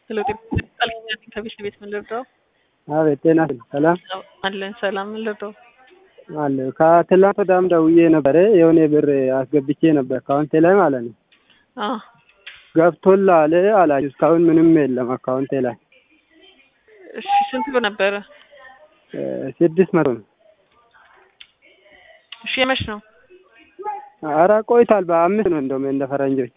ሄሎ ጤና ከቤት ቤት ምን ልርዳው? አቤት ጤና ሰላም አለን ሰላም ምን ልርዳው? አለ ከትላንት ወዲያም ደውዬ ነበረ የሆነ ብር አስገብቼ ነበር አካውንቴ ላይ ማለት ነው። አዎ ገብቶልሃል አላችሁ። እስካሁን ምንም የለም አካውንቴ ላይ እሺ ስንት ብር ነበረ? እ ስድስት መቶ ነው። እሺ የመች ነው? ኧረ ቆይቷል። በአምስት ነው እንደውም እንደ ፈረንጆች።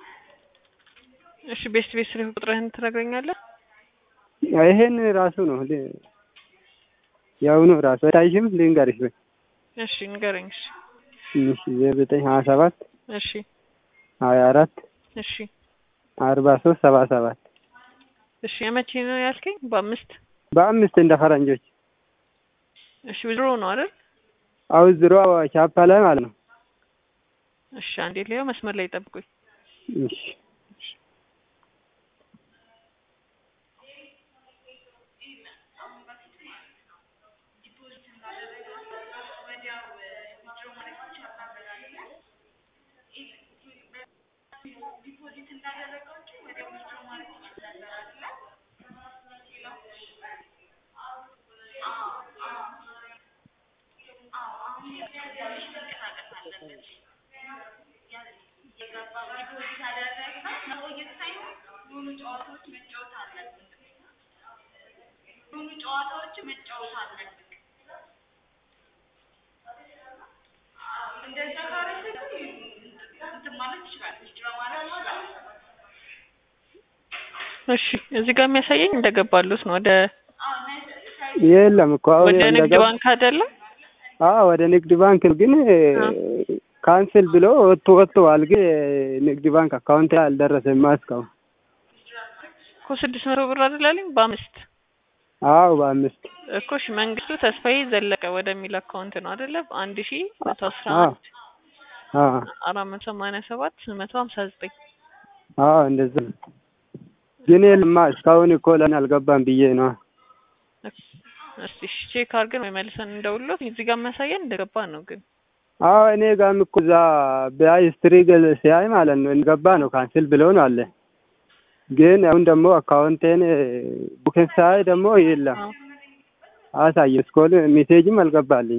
እሺ ቤት ቤት ስልክ ቁጥርህን ትነግረኛለህ? ይሄን ራሱ ነው ል- የአሁኑ ራሱ አይታይሽም? ልንገርሽ ወይ እሺ ንገረኝ። እሺ እሺ ዘጠኝ ሀያ ሰባት እሺ ሀያ አራት እሺ አርባ ሶስት ሰባ ሰባት እሺ የመቼ ነው ያልከኝ? በአምስት በአምስት እንደ ፈረንጆች እሺ ድሮ ነው አይደል? አሁን ዝሮ ቻፓ ላይ ማለት ነው። እሺ አንዴ ሊያው መስመር ላይ ጠብቁኝ። እሺ እሺ እዚህ ጋር የሚያሳየኝ እንደገባሉት ነው። ወደ የለም እኮ አሁን ወደ ንግድ እንደገባ- ባንክ አይደለም? አዎ ወደ ንግድ ባንክ ነው፣ ግን ካንስል ብሎ ወጥቶ ወጥተዋል። ግን ንግድ ባንክ አካውንት ላይ አልደረሰም እስካሁን። እኮ ስድስት መቶ ብር አይደል አለኝ በአምስት አዎ በአምስት እኮ እሺ መንግስቱ ተስፋዬ ዘለቀ ወደሚል አካውንት ነው አይደለ? አንድ ሺ መቶ አስራ አዎ አንድ አዎ አራት መቶ ሰማንያ ሰባት መቶ ሀምሳ ዘጠኝ አዎ እንደዛ ነው። ግን የለማ እስካሁን እኮ ለምን አልገባም ብዬ ነው። እስቲ እሺ ቼክ አድርገን ወይ መልሰን እንደውሎት እዚህ ጋር የሚያሳየን እንደገባ ነው። ግን አዎ እኔ ጋርም እኮ እዛ በአይ ስትሪ ገል ሲያይ ማለት ነው እንደገባ ነው ካንስል ብሎ ነው አለ። ግን አሁን ደግሞ አካውንቴን ቡክን ሳይ ደግሞ የለም አዎ አሳየ እስኮል ሜሴጅም አልገባልኝ።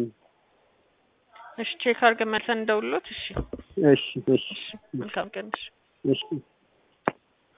እሺ ቼክ አድርገን መልሰን እንደውሎት። እሺ እሺ እሺ መልካም ቀን። እሺ እሺ